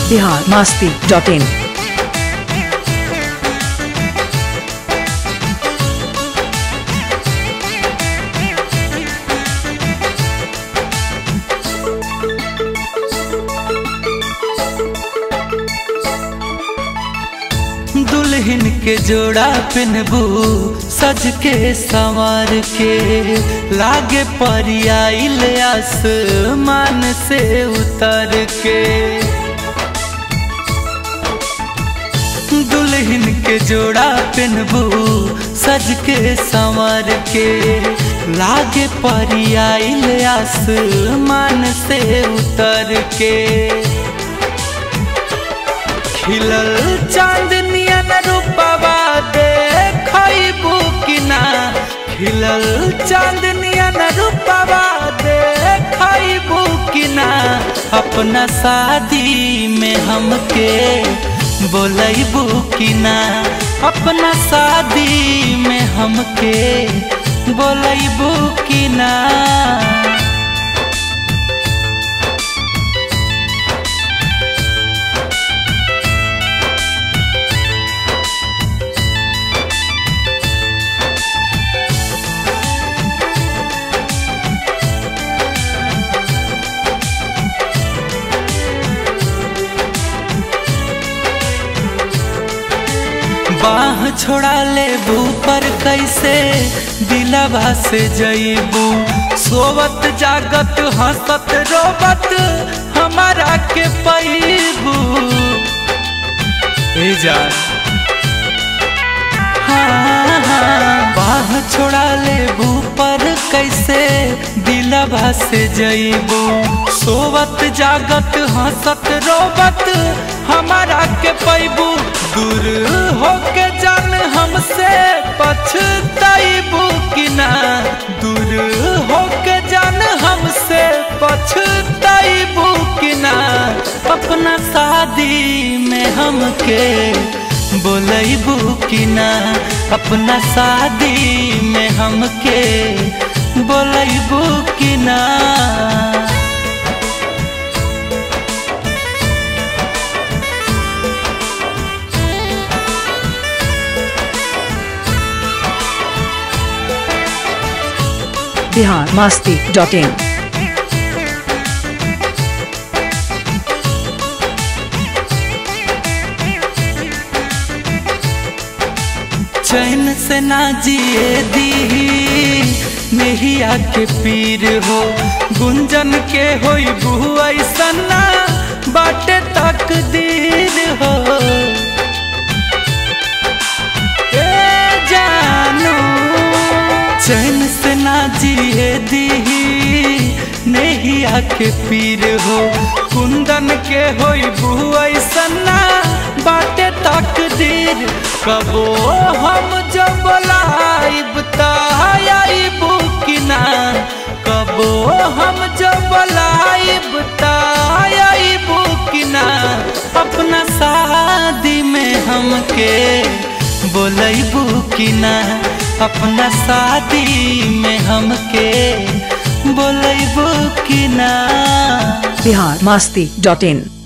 Bihar Masti dot इन दुल्हन के जोड़ा पिनबू सज के संवार के लागे परियाइल आसमान से उतर के दुल्हन के जोड़ा पिनबू सज के संवार के लागे परियाइल आसमान से उतर के खिलल चांदनियन रूपवा देखबू कि ना खिलल चांदनियन रूपवा देखबू कि ना अपना शादी में हमके बोलबू कि ना अपना शादी में हमके बोलबू कि ना बाह छोड़ा लेबू पर कैसे दिलवा से जईबू सोवत जागत हंसत रोबत हमारा के पैबू ए जान हाँ, हाँ, बाह छोड़ा लेबू पर कैसे दिलवा से जईबू सोवत जागत हंसत रोबत हमारा के पैबू दूर होके जान हमसे पछताइबू कि ना दूर होके जान हमसे पछताइबू कि ना अपना शादी में हमके बोलबू कि ना अपना शादी में हमके बोलबू कि ना बिहार मास्ती डॉट इन चैन से ना जिए दी मेहिया के पीर हो गुंजन के होई बू ऐसना बाटे तकदीर हो ए जानू चैन से ना जिए दी नेहिया के पीर हो कुंदन के होई बू ऐसना बाटे तकदीर कबो हम जब लाइब ताइबू कि ना कबो हम जब लाइब ताइबू कि ना अपना शादी में हमके बोलबू कि ना अपना शादी में हमके बोलबू कि ना बिहार मास्ती डॉट इन